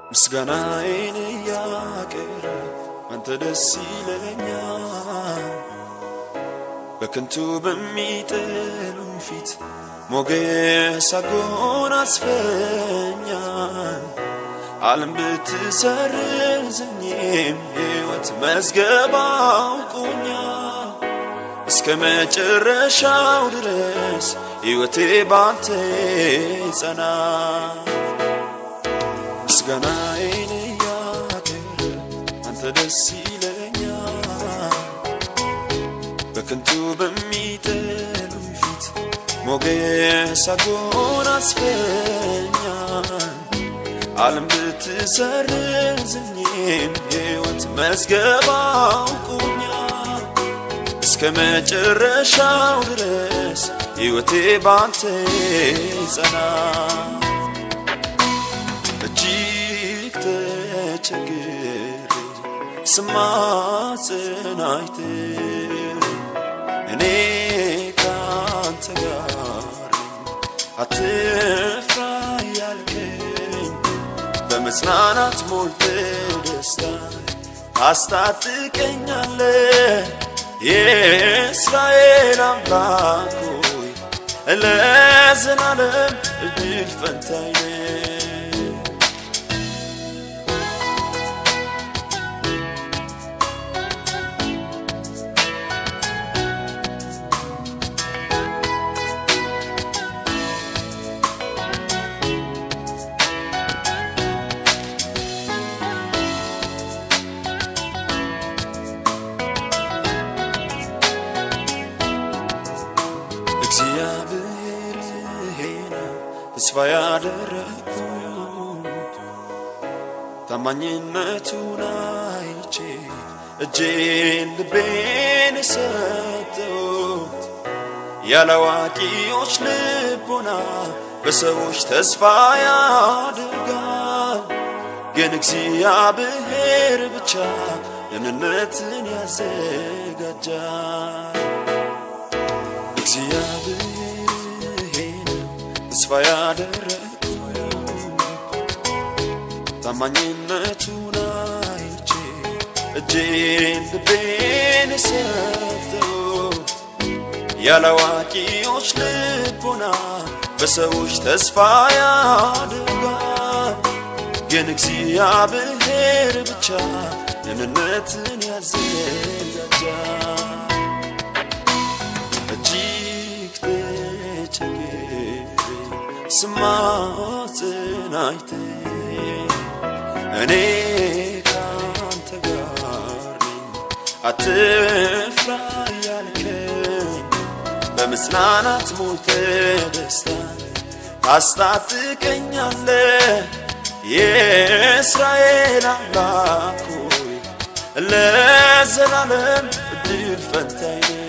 ምስጋናዬን እያቀረብ አንተ ደስ ይለኛል። በከንቱ በሚጠሉኝ ፊት ሞገስ አጎናጽፈኛል። ዓለም ብትሰርዘኝም ሕይወት መዝገብ አውቆኛል። እስከ መጨረሻው ድረስ ሕይወቴ ባንተ ጸና። ምስጋናዬን እያቀረብ አንተ ደስ ይለኛል። በከንቱ በሚጠሉኝ ፊት ሞገስ አጎናጽፈኛል። ዓለም ብትሰርዘኝም ሕይወት መዝገብ አውቆኛል። እስከ መጨረሻው ድረስ ሕይወቴ ባንተ ጸና። እጅግ ተቸግሬ ስማጽን አይተህ እኔ ካንተ ጋር ነኝ አትፍራ ያልከኝ በመጽናናት ሞልተ ደስታ ታስታጥቀኛለህ የእስራኤል አምላክ ሆይ ለዘላለም እድል ፈንታዬ ነህ። እግዚአብሔር ነው ተስፋ ያደረግኩት ታማኝነቱን አይቼ እጄን ልቤን ሰጠሁት። ያላዋቂዎች ልቦና በሰዎች ተስፋ ያደርጋል፣ ግን እግዚአብሔር ብቻ ደህንነትን ያዘጋጃል። እግዚአብሔር ነው ተስፋ ያደረግኩት ታማኝነቱን አይቼ እጄን ልቤን ሰጠሁት። ያላዋቂዎች ልቦና በሰዎች ተስፋ ያደርጋል፣ ግን እግዚአብሔር ብቻ ደህንነትን ያዘጋጃል። እጅግ ተቸግሬ ስማጽን አይተህ እኔ ካንተ ጋር ነኝ አትፍራ ያልከኝ በመጽናናት ሞልተ ደስታ ታስታጥቀኛለህ የእስራኤል አምላክ ሆይ ለዘላለም እድል ፈንታዬ ነህ።